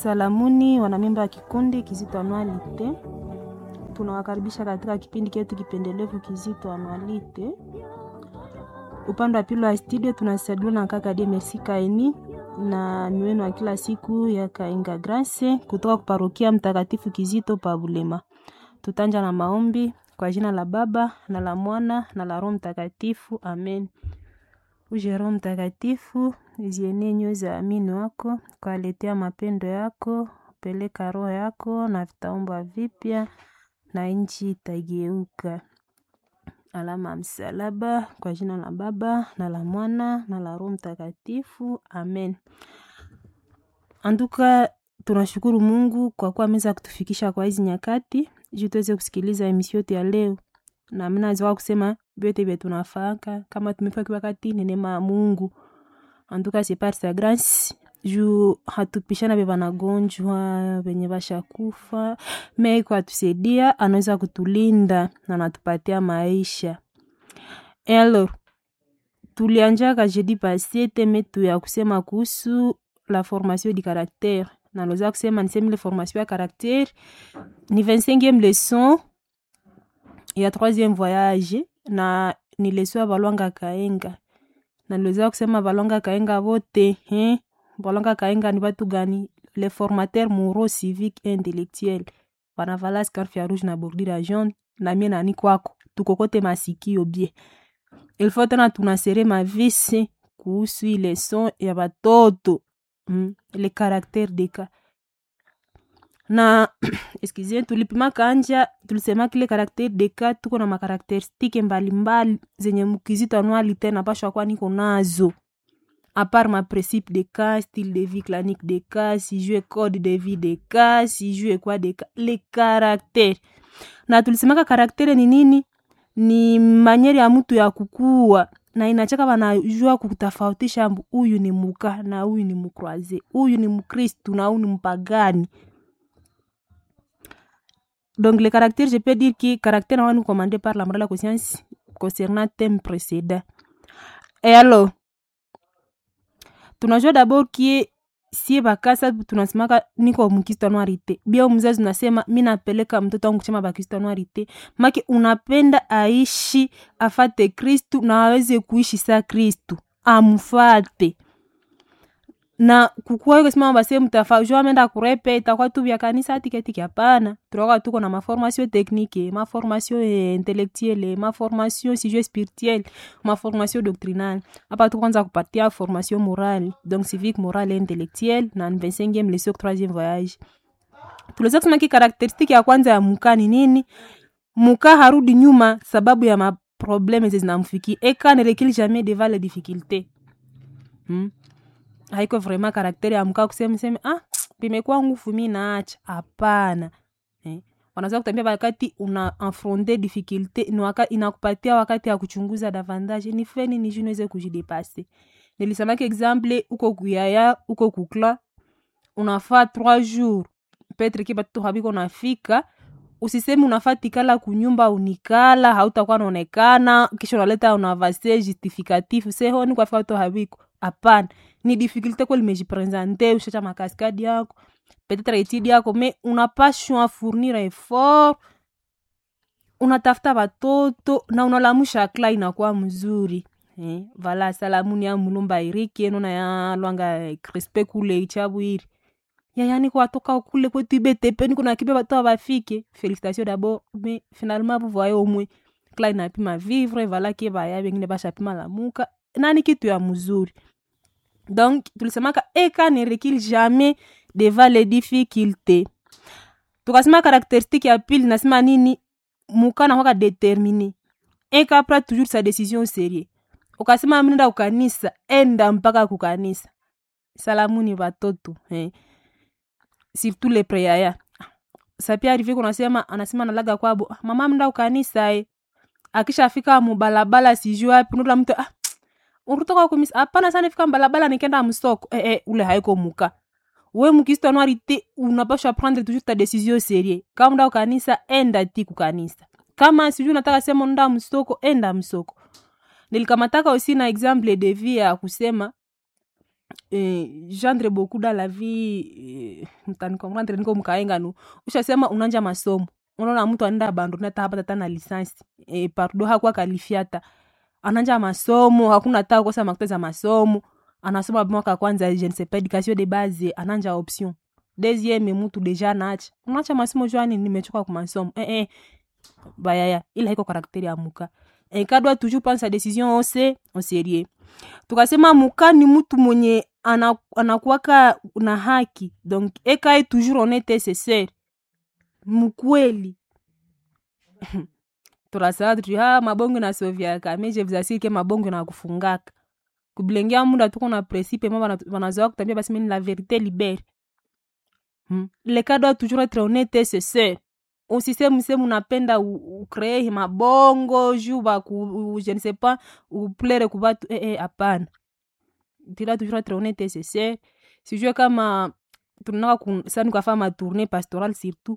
Salamuni wanamemba wa kikundi Kizito Anualite, tunawakaribisha katika kipindi chetu kipendelevu Kizito Anualite. Upande wa pili wa studio tunasaidiwa na kaka Die Merci Kaini na ni wenu wa kila siku ya Kainga Grace kutoka kuparokia Mtakatifu Kizito pa Bulema. Tutanja na maombi kwa jina la Baba na la Mwana na la Roho Mtakatifu, amen. Uje Roho Mtakatifu, zienee nyoyo za amini wako, kwaletea mapendo yako, peleka roho yako na vitaomba vipya na nchi itageuka. Alama ya msalaba kwa jina la Baba na la Mwana na la Roho Mtakatifu, amen. Anduka, tunashukuru Mungu kwa kuwa ameweza kutufikisha kwa hizi nyakati juu tuweze kusikiliza emisio yetu ya leo, na mimi naweza kusema vyote vya tunafaka kama tumefika wakati ni neema ya Mungu. Anduka c'est par sa grâce juu hatupishana vya wanagonjwa venye vashakufa, me kwa tusaidia, anaweza kutulinda na anatupatia maisha. Et alors tulianjaka jeudi passé teme tu ya kusema kuhusu la formation du caractère na naweza kusema niseme ile formation ya caractère ni 25e leçon ya 3e voyage na ni leçon ya Balwanga Kaenga na niliweza kusema Balwanga Kaenga vote eh? Balwanga Kaenga ni watu gani? Les formateurs moraux civiques et intellectuels wanavala scarf ya rouge na bordure ya jaune na mie nani kwako tukokote masikio bie ilfo tena tunasere mavisi kuhusu ile son ya batoto mm, le caractère de ka na excuse tulipima kanja tulisema kile caractère de ka tuko na makarakteristike mbalimbali zenye mkizito anuali tena pashwa kwa niko nazo apart ma principe de cas style de vie clanique de cas si jue code de vie de cas si jue kwa de cas le caractère na tulisemaka karaktere ni nini ni manyeri ya mtu ya kukua na inachaka wanajua kutofautisha huyu ni muka na huyu ni mukroise huyu ni mkristu na huyu ni mpagani donc le caractère je peux dire que caractère na wanu commandé par la morale la conscience concernant thème précédent et alors tunajua d'abord kie sie bakasa tunasemaka niko mkristanwarite bia mzazi unasema mi napeleka mtoto wangu kuchema bakristanwarite make unapenda aishi afate kristu na aweze kuishi sa kristu amfate na kukuwa kusema base mtafa jua amenda kurepe itakuwa tu vya kanisa tiketiki hapana tunakuwa tuko na maformation technique maformation eh, intellectuelle maformation sijue spirituelle maformation doctrinale hapa tu kwanza kupatia formation morale donc civique morale et intellectuelle na 25e leçon 3e voyage tuliweza kusema ki karakteristiki ya kwanza ya muka ni nini muka harudi nyuma sababu ya maprobleme zinamfikia eka ne recule jamais devant les difficultés hmm? haiko vraiment karaktere ya mkaa kusema seme ah pimekuwa nguvu mi naacha hapana eh. wanaweza kutambia wakati una affronte difficulté ni waka, inakupatia wakati ya kuchunguza davantage ni feni ni juu niweze kujidepase nilisemaki exemple uko kuyaya uko kukla unafaa trois jours petre ki batoto habiko nafika usisemi unafaa tikala kunyumba unikala hautakuwa naonekana kisha unaleta unavase justificatif sehoni kwafika watoto habiko hapana ni difficulté ko limejipresente ushacha makaskadi yako peut-être etidi yako me unapashwa fournir effort unatafuta watoto na unalamusha kla inakuwa mzuri eh, vala salamuni ya mulumba iriki enona ya lwanga crispe kule ichabwiri yayani kwa toka kule kwetu ibetepeni kuna kibe watoto bafike félicitation d'abord mais finalement vous voyez au moins kla inapima vivre vala ke baya bengine bashapima lamuka nani kitu ya mzuri donc tulisemaka eka ne recule jamais devant les difficultés tukasema karakteristique ya pili nasema nini muka nakwaka determine eka pra toujours sa décision serie ukasema mnenda kukanisa enda mpaka kukanisa salamuni watoto eh. surtout le preyaya sapia arrive kunasema anasema nalaga kwabo mama mnda kukanisa eh. akishafika mubalabala sijui wapi nula mtu ah, urutoka kumisa hapana sana fika mbalabala nikenda msoko eh, eh, ule haiko muka we mukristo anuarite unapashwa prendre toujours ta décision serie kama nda kanisa enda ti kukanisa kama sijui unataka sema nda msoko enda msoko nilikamataka aussi na exemple de vie ya kusema eh, gendre beaucoup dans la vie mtanikomrandre niko mkaenga nu ushasema unanja masomo unaona mtu anaenda abandone hata hapa tata na lisansi e, pardo hakuwa kalifiata ananja masomo hakuna hata kosa makuta za masomo anasoma mwaka kwanza je ne sais pas education de base ananja option deuxième mtu deja naacha unaacha masomo jwani nimechoka kwa masomo eh, eh. bayaya ila iko karakteri ya muka eka doit toujours prendre sa décision au se au sérieux tukasema muka ni mtu mwenye ana- anakuwaka na haki donc ekae toujours honnête c'est ser mkweli turasaa tuti ha mabongo nasovyaka me je vous assure ke mabongo nakufungaka kubilengea muda tuko na principe ma bana- banazoa kutambia basi mini la vérité libere hmm. le cas doit toujours être honnête et sincere usisemu semu unapenda ukree mabongo juu baku je ne sais pas uplere kubatu eh, eh, hapana tila toujours être honnête et sincere sijue kama tunaka sani kafaa matourne pastoral surtout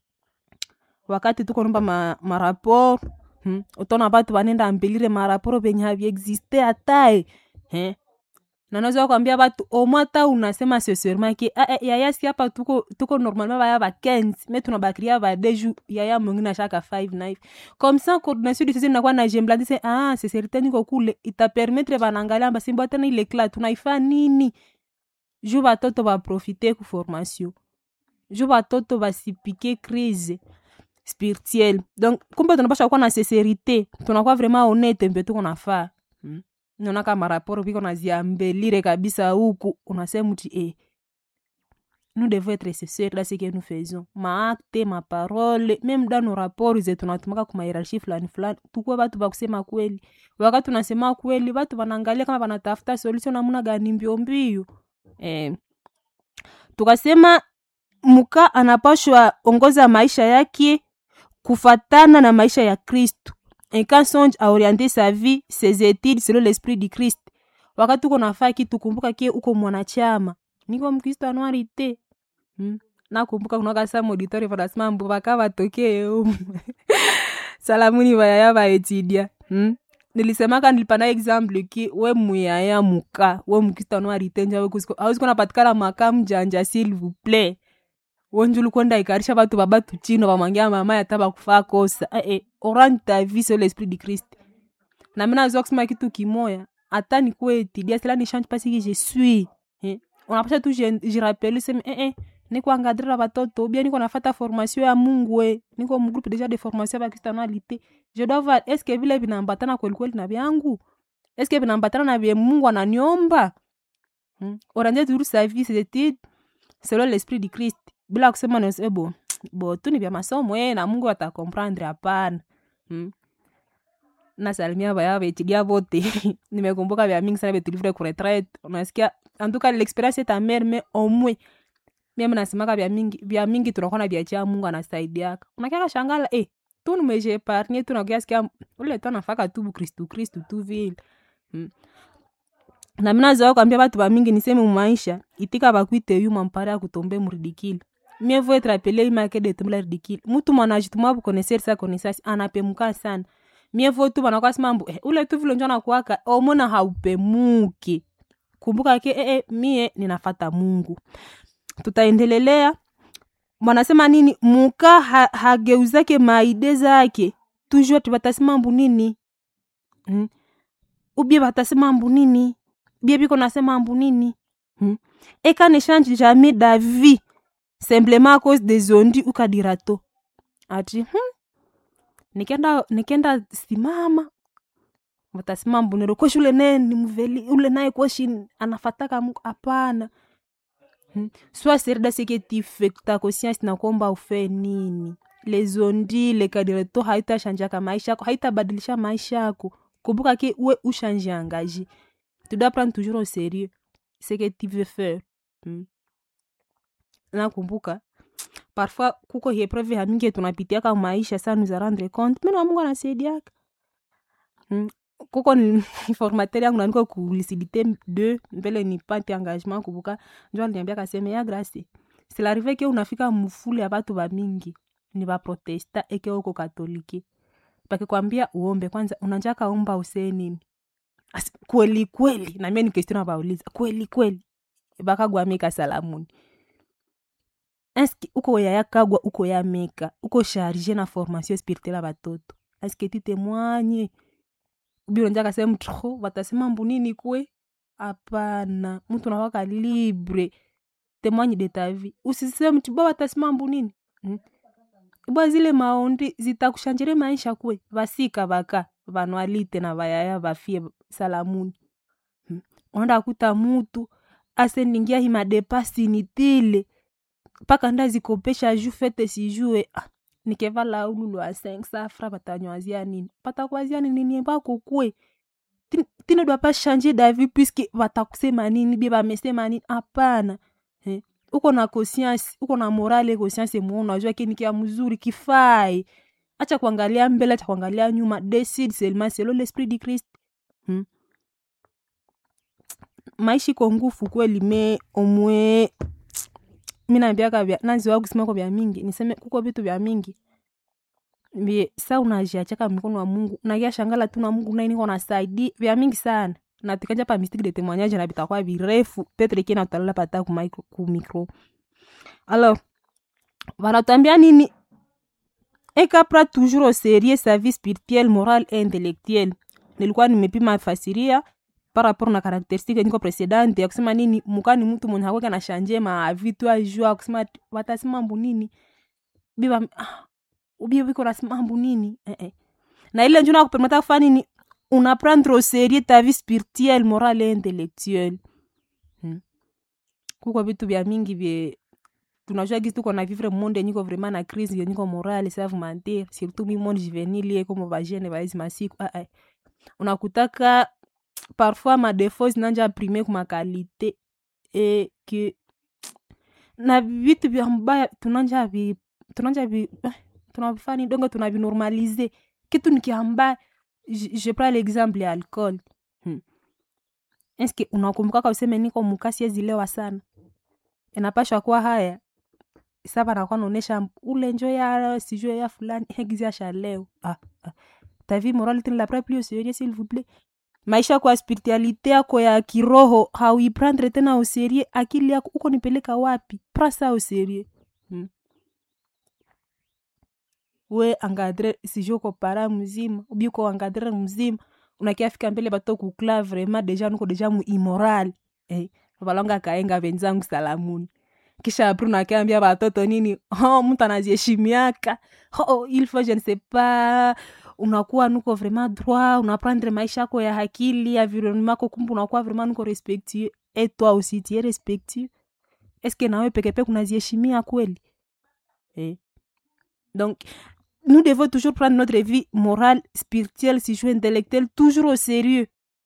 wakati tuko nomba ma, maraport hmm. utona batu banenda ambelire maraporo venye haviexiste hatae eh. nanaweza kwambia batu omwe hata unasema sincèrement ke ah, eh, yaya si hapa tuko, tuko normalement baya ba 15 me tunabakiria ba deju yaya mwingine ashaka 5 na hivi comme ça coordination du sisi inakuwa na jembladi se ah sincérité niko kule itapermettre banangalia basimbo tena ile kla tunaifa nini juu batoto baprofite ku formation juu batoto basipike crise spirituelle donc kumbe tunapasha kuwa na sincerité tunakuwa vraiment honnête mbe tuko nafaa hmm? naona kama raporo viko naziambelire kabisa huku unasema ti eh, nous devons être sincères dans ce que nous faisons maakte maparole meme dans nos rapports zetu natumaka kuma hierarchie fulani fulani tukuwe batu bakusema kweli wakati tunasema kweli batu wanaangalia kama wanatafuta solution namuna gani mbio mbio eh, tukasema muka anapashwa ongoza maisha yake kufatana na maisha ya kristu un cas songe a orienté sa vie ses études selon l'esprit du christ wakati uko nafaa kitu kumbuka kie uko mwanachama niko mkristo anuari te hmm? nakumbuka kunaka sa mauditori vanasema mbu vaka vatokee umu salamuni vayaya vaetidia hmm? nilisemaka nilipana example ki we muyaya muka we mkristo anuari te nja awezi kunapatikana maka mjanja s'il vous plaît wonjulu kwenda ikarisha batu babatu chino bamwangia mama yata bakufaa kosa eh, eh, orani ta vie sur l'esprit du christ na mina nazoa kusema kitu kimoya hata nikuwe tidia sila ni change pasi ki je suis eh. unapasha tu jirapeli seme eh, eh, niko angadrira batoto ubia niko nafata formation ya mungu e niko mgroupe deja de formation ya bakristianalité je dois voir est ce que vile vinambatana kwelikweli na vyangu est ce que vinambatana na vye mungu ananiomba hmm? oranje turu sa vie ses études selon l'esprit du christ bila kusema nase bo bo tu ni vya masomo e na mungu atakomprendre hapana hmm? nasalimia vaya vetilia vote nimekumbuka vya mingi sana vetulivre kuretraite unasikia antuka l'experience ta mère mais au moins mimi nasemaka vya mingi vya mingi tunakuwa na vyachia mungu anasaidiaka unakiaka shangala eh tu nimeje epargne tu nakiasikia ule tu anafaka tu kristu kristu tu vile hmm. na mina zoa kwambia batu bamingi niseme mumaisha itika bakwite yu mampare ya kutombe muridikile mieux vaut être appelé imake de tumla ridicule mutu mwanajituma bukoneser sa konesasi anapemuka sana mieux vaut tu banakwasi mambo eh, ule tu vile njo nakuaka omona haupemuki kumbuka ke eh, eh, mie ninafata mungu tutaendelelea mwanasema nini muka ha, hageuzake maide zake toujours tibatasema mbu nini hmm? ubie batasema mbu nini bie biko nasema mbu nini hmm? eka ne change jamais d'avis simplement à cause des ondi ukadirato ati hmm? nikenda nikenda simama watasema mbunero koshi ule naye ni mveli ule naye koshi anafataka mungu hapana hmm? soit serida seke tifekta conscience nakomba ufe nini lezondi lekadireto haitashanjaka maisha yako haitabadilisha maisha yako kumbuka ke we ushange engagé tu dois prendre toujours au sérieux ce que tu veux faire hmm? nakumbuka parfois kuko hiepreve hamingi tunapitiaka maisha sa nous a rendre compte mena mungu anasaidiaka hmm? kuko ni formateur yangu naniko ku lucidité de mbele ni pate engagement kubuka njo aliniambia kaseme ya grâce silarive ke unafika mufule ya batu bamingi ni baprotesta eke uko katolike bakikwambia uombe kwanza unanjaka omba usee nini As, kweli kweli namie ni question nabauliza kweli kweli bakagwamika salamuni eske uko yaya kagwa uko ya meka uko charge na formation spirituelle ya batoto eske titemwanye ubi unanja kasema tro watasema mbunini kwe hapana mtu nawaka libre temwanye de ta vie usiseme mti bwa watasema mbunini hmm? bwa zile maondi zitakushanjire maisha kwe vasika vaka vanwalite na vayaya vafie salamuni hmm? onda kuta mutu asendingia himadepasi nitile mpaka ndazikopesha ju fete sijue ah, nikevala ululu a 5 safra batanywazia nini batakwazia nini nie bako kwe Tin- tine doit pas changer d'avis puisque batakusema nini bie bamesema nini hapana eh? uko na conscience uko na morale conscience mwo unajua kini kia mzuri kifai acha kuangalia mbele acha kuangalia nyuma decide seulement selon l'esprit du christ hmm? maisha iko ngufu kweli me omwe mi naambiaka vya naziwa kusimako vya mingi niseme kuko vitu vya mingi vye sa unajiachaka mikono wa mungu nakia shangala tu na mungu naye niko nasaidi vya mingi sana natikanja pa mistiki de témoignage na bitakuwa virefu petre kina utalala pata ku micro, ku micro alors wanatambia nini ekapra toujours au sérieux sa vie spirituelle morale et intellectuelle nilikuwa nimepima fasiria par rapport na karakteristike niko presidente ya kusema nini mukani mtu mwenye hakweka na shanje ma vitu ajua kusema ati watasema mbu nini biba ah, ubie wiko nasema mbu nini eh, eh. na ile njuna kupermeta kufanya nini unaprendre au sérieux ta vie spirituelle morale et intellectuelle hmm. kuko vitu vya mingi vye tunajua gisi tuko na vivre monde yenyiko vraiment na crise yenyiko morale save mentir surtout mi monde juvenile ye komo bajene baizi masiku ah, ah. unakutaka parfois madefo zinanja prime ku makalite e ke na vitu vya mbaya tunanja vi tunanja vi eh, tunavifani dongo tunavinormalize kitu nikiambaya je, je prends l'exemple ya alcool hmm. eske unakumbukaka useme niko mukasi ezilewa sana inapashwa kuwa haya saba nakuwa naonesha ule njo ya sijue ya fulani egizi asha leo ah, ah. ta vie morale tene la prend plus au sérieux s'il vous plaît maisha kwa spiritualite yako ya kiroho hauiprendre tena au sérieux akili yako uko nipeleka wapi pra sa au sérieux hmm. we angadre sijue uko para mzima ubi uko angadre mzima unakiafika mbele bato kukla vraiment deja nuko deja mu immoral eh, valonga kaenga venzangu salamuni kisha apri unakiambia batoto nini oh, mtu anaziheshimiaka oh, il faut je ne sais pas unakuwa nuko vraiment droit unaprendre maisha yako ya hakili environnement yako kumbe unakuwa vraiment nuko respectueux et toi aussi tu es respectueux est ce que nawe pekepeke unaziheshimia kweli eh. donc nous devons toujours prendre notre vie morale spirituelle si jeu intellectuelle toujours au sérieux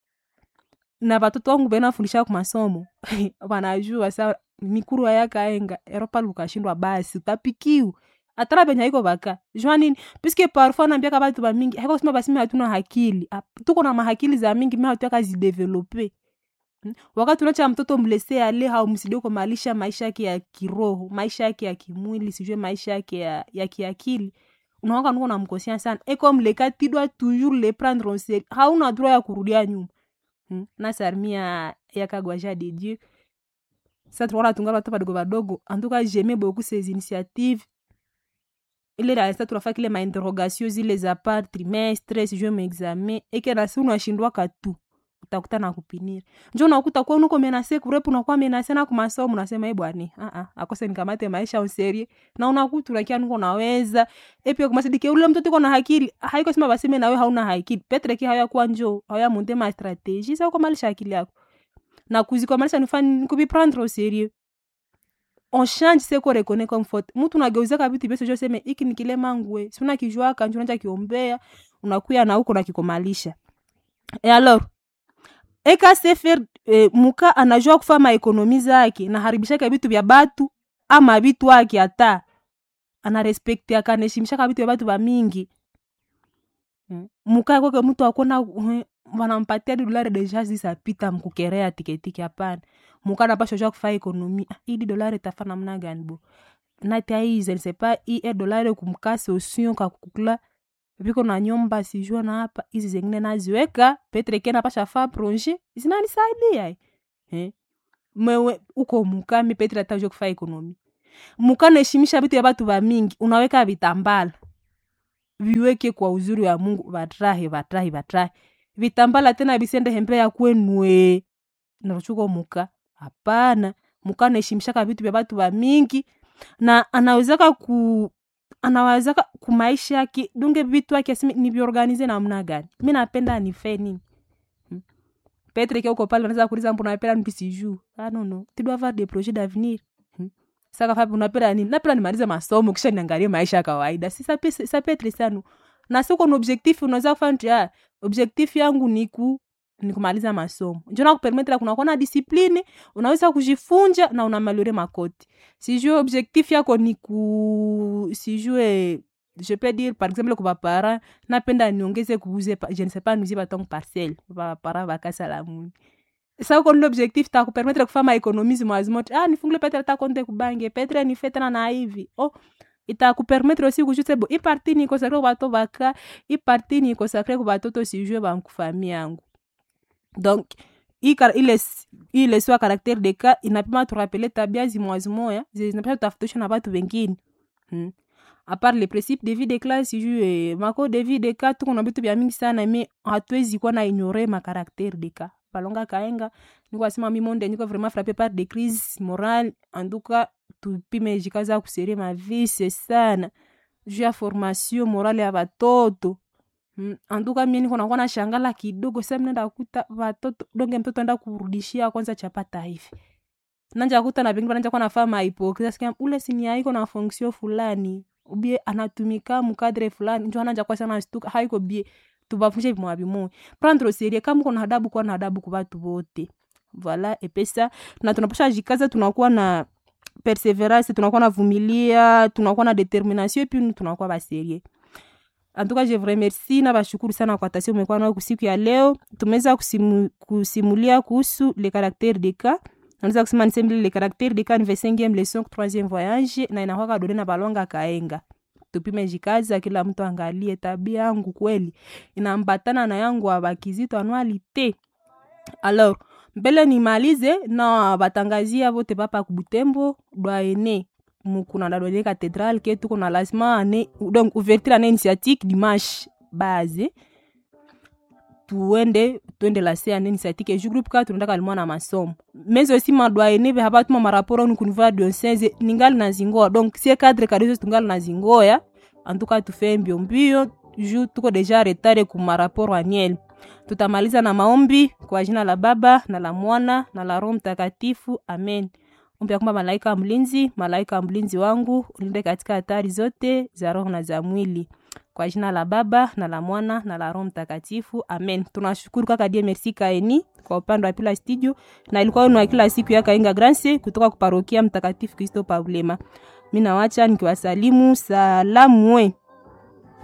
na batoto wangu benafundisha ku masomo wanajua sa mikuru ayakaenga eropa lukashindwa basi utapikiwa atara benye haiko baka jua nini puisque parfois nambiaka batu bamingi haiko kusema basi mi hatuna hakili Ap- tuko na mahakili za mingi mi hatuyaka zidevelope Hmm. wakati unacha mtoto mlese ale haumsidie kumalisha maisha yake ya kiroho maisha yake ya kimwili sijue maisha yake ya, ya kiakili unawaka nuko namkosia sana e comme le cas tu dois toujours le prendre en sérieux hauna droit ya kurudia nyuma hmm. na sarmia yakagwaja de dieu sa tunaona tunga batu badogo badogo en tout cas j'aimais beaucoup ces initiatives ile rasa tunafaa kile mainterrogation zile za par trimestre sijue maexamen eke nasi unashindwaka tu utakuta na kupinira njo unakuta kuwa nuko menase kurepu unakuwa menase na kumasomo unasema e bwani uh-uh, akose nikamate maisha userie na unakuta unakia nuko naweza epia kumasidike ule mtoto iko na hakili haiko sema baseme nawe hauna hakili petre ki haya kuwa njo haya munde ma strategie sa ukomalisha akili yako na kuzikomalisha nifani kubiprendre au sérieux on change se ko reconnait comme faute mtu unageuzaka vitu vyose jo seme iki ni kile mangwe si unakijuaka njo unacha kiombea unakuya na huko nakikomalisha e alors eka sefer e, muka anajua kufa maekonomi zake naharibishaka vitu vya batu ama vitu ake hata anarespektiaka anaheshimishaka vitu vya batu bamingi Mm. muka kweke mtu akona uh, wanampatia di dolari deja zisapita mkukerea tiketiki hapana muka napasha jua kufa ekonomi ah, idi dolari tafa namna gani bo nati aize nsepa i e dolari kumkasi osio kakukula viko na nyumba sijua na hapa hizi zengine naziweka petre ke napasha fa proje zinanisaidia eh? mewe uko mukami petre atajua kufa ekonomi mukanaheshimisha vitu ya batu ba mingi unaweka vitambala viweke kwa uzuri wa mungu vatrahe vatrahe vatrahe vitambala tena visende hembe ya kwenue naruchuko muka hapana muka anaheshimishaka vitu vya batu ba mingi na anawezaka ku anawezaka kumaisha yake dunge vitu yake asimi niviorganize namna gani mi napenda nife nini Hmm. petre ke uko pale unaweza kuuliza mbona unapenda nipi sijuu ah no no tu dois avoir des projets d'avenir Hmm. saka fapi unapenda nini napenda nimalize masomo kisha niangalie maisha ya kawaida si ça peut- ça peut être ça no na siko na objectif unaweza kufanya tu, ah objectif yangu ni ku ni kumaliza masomo njo nakupermetre kunakuwa na discipline unaweza kujifunja na unamaliore makoti sijue objectif yako ni ku sijue je peux dire par exemple kwa bapara napenda niongeze kuuze pa- je ne sais pas nuizie batongo parcelle bapara bakasala muni sa uko nile objectif ta kupermetre kufanya maekonomisi mwazimote ah nifungule petre ta konte kubange petre nife tena na hivi oh itakupermetre aussi kujuse bo iparti ni kosakre ku bato baka iparti ni kosakre ku batoto sijue bankufami yangu donc hii kar- ile s- hii leso ya karaktere de ka inapima turapele tabia zimwazimoya zinapima tutafutisha na batu wengine hmm. apart le principe de vie de classe sijue mako de vie de ka tuko na vitu vya mingi sana me hatuwezi kuwa na ignore makaraktere de ka palonga kaenga nikwasema mi monde niko vraiment frappé par des crises morale en tout cas tupime jikaza kuserie mavise sana juu ya formation morale ya batoto Mm, anduka mie niko nakuwa na shangala kidogo sa mnaenda kuta watoto donge mtoto enda kurudishia kwanza chapata hivi nanja kuta na pengine bananja kuwa nafaa mahipokrisia sikia ule sini haiko na fonction fulani ubie anatumika mukadre fulani njo ananja kwa sana stuka haiko bie tubafunje vimwa vimoya prendre au sérieux kama uko na adabu kuwa na adabu kwa watu wote voilà epesa na tunapasha jikaza tunakuwa na perseverance tunakuwa na vumilia tunakuwa na determination epi tunakuwa baserie en tout cas je vous remercie na bashukuru sana kwa tasio umekuwa nayo kusiku ya leo tumeweza kusimu, kusimulia kuhusu le caractère de cas naweza kusema nisemble le caractère de cas ni 25e leçon 3e voyage na inakwaka done na balonga kaenga tupime jikaza kila mtu angalie tabia yangu kweli inambatana na yangu abakizito anualite alors mbele nimalize na batangazia vote papa kubutembo dwaene mukuna dadwene cathédrale ke tuko na lancement ane donc ouverture ane initiatique dimanche base tuende tuende lase ane initiatique ju groupe ka tunaendaka limwa na masomo mais aussi madwaene ve habatuma maraporo ni kunivaa diocese ningali na zingoa donc sie cadre kadezo tungali na zingoya en tout cas tufe mbio mbio ju tuko deja retare ku maraporo annuel tutamaliza na maombi kwa jina la baba na la mwana na la roho mtakatifu amen ombi ya kwamba malaika mlinzi malaika mlinzi wangu ulinde katika hatari zote za roho na za mwili kwa jina la baba na la mwana na la roho mtakatifu amen tunashukuru kaka die merci kaeni kwa upande wa pila studio na ilikuwa wenu wa kila siku ya kainga grance kutoka kuparokia mtakatifu kristo paulema mi nawacha nikiwasalimu salamu we